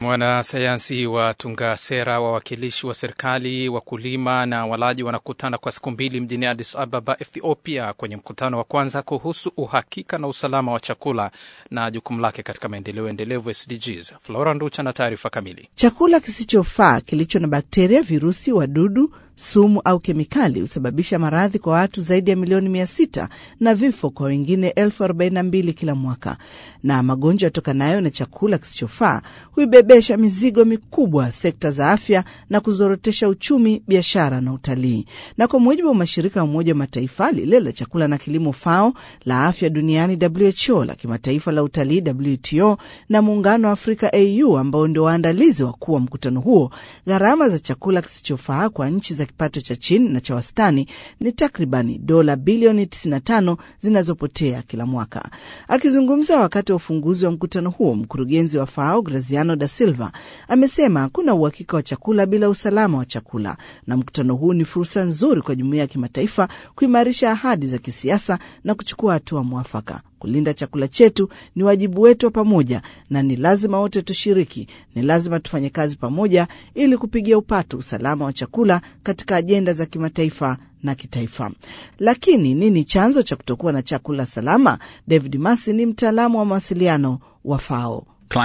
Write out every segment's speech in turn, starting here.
Wanasayansi watunga sera, wawakilishi wa serikali, wakulima na walaji wanakutana kwa siku mbili mjini Addis Ababa, Ethiopia, kwenye mkutano wa kwanza kuhusu uhakika na usalama wa chakula na jukumu lake katika maendeleo endelevu SDGs. Flora Nducha na taarifa kamili. Chakula kisichofaa kilicho na bakteria, virusi, wadudu sumu au kemikali husababisha maradhi kwa watu zaidi ya milioni mia sita na vifo kwa wengine elfu arobaini na mbili kila mwaka. Na magonjwa yatokanayo na chakula kisichofaa huibebesha mizigo mikubwa sekta za afya na kuzorotesha uchumi, biashara na utalii. Na kwa mujibu wa mashirika ya Umoja wa Mataifa, lile la chakula na kilimo FAO, la afya duniani WHO, la kimataifa la utalii WTO na muungano wa Afrika AU ambao ndio waandalizi wakuu wa mkutano huo, gharama za chakula kisichofaa kwa nchi za kipato cha chini na cha wastani ni takribani dola bilioni 95 zinazopotea kila mwaka. Akizungumza wakati wa ufunguzi wa mkutano huo, mkurugenzi wa FAO Graziano da Silva amesema hakuna uhakika wa chakula bila usalama wa chakula, na mkutano huu ni fursa nzuri kwa jumuiya ya kimataifa kuimarisha ahadi za kisiasa na kuchukua hatua mwafaka. Kulinda chakula chetu ni wajibu wetu wa pamoja, na ni lazima wote tushiriki. Ni lazima tufanye kazi pamoja ili kupigia upato usalama wa chakula katika ajenda za kimataifa na kitaifa. Lakini nini chanzo cha kutokuwa na chakula salama? David Masi ni mtaalamu wa mawasiliano wa FAO.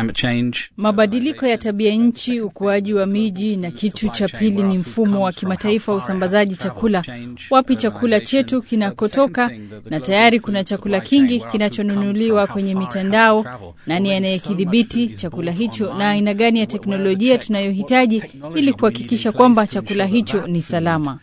Mabadiliko ya tabia nchi, ukuaji wa miji, na kitu cha pili ni mfumo wa kimataifa wa usambazaji chakula, wapi chakula chetu kinakotoka, na tayari kuna chakula kingi kinachonunuliwa kwenye mitandao. Nani anayekidhibiti chakula hicho, na aina gani ya teknolojia tunayohitaji ili kuhakikisha kwamba chakula hicho ni salama?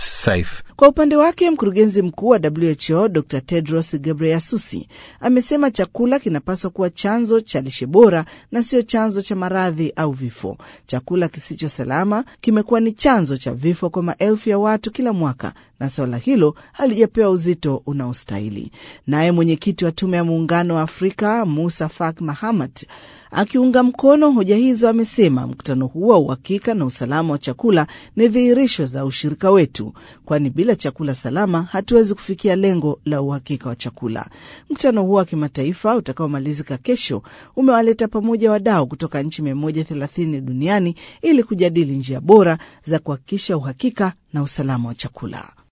Kwa upande wake mkurugenzi mkuu wa WHO Dr Tedros Ghebreyesus amesema chakula kinapaswa kuwa chanzo cha lishe bora na sio chanzo cha maradhi au vifo. Chakula kisicho salama kimekuwa ni chanzo cha vifo kwa maelfu ya watu kila mwaka, na suala hilo halijapewa uzito unaostahili. Naye mwenyekiti wa Tume ya Muungano wa Afrika Musa Faki Mahamat akiunga mkono hoja hizo amesema mkutano huu wa uhakika na usalama wa chakula ni dhihirisho la ushirika wetu, kwani bila chakula salama hatuwezi kufikia lengo la uhakika wa chakula. Mkutano huo wa kimataifa utakaomalizika kesho umewaleta pamoja wadau kutoka nchi 130 duniani ili kujadili njia bora za kuhakikisha uhakika na usalama wa chakula.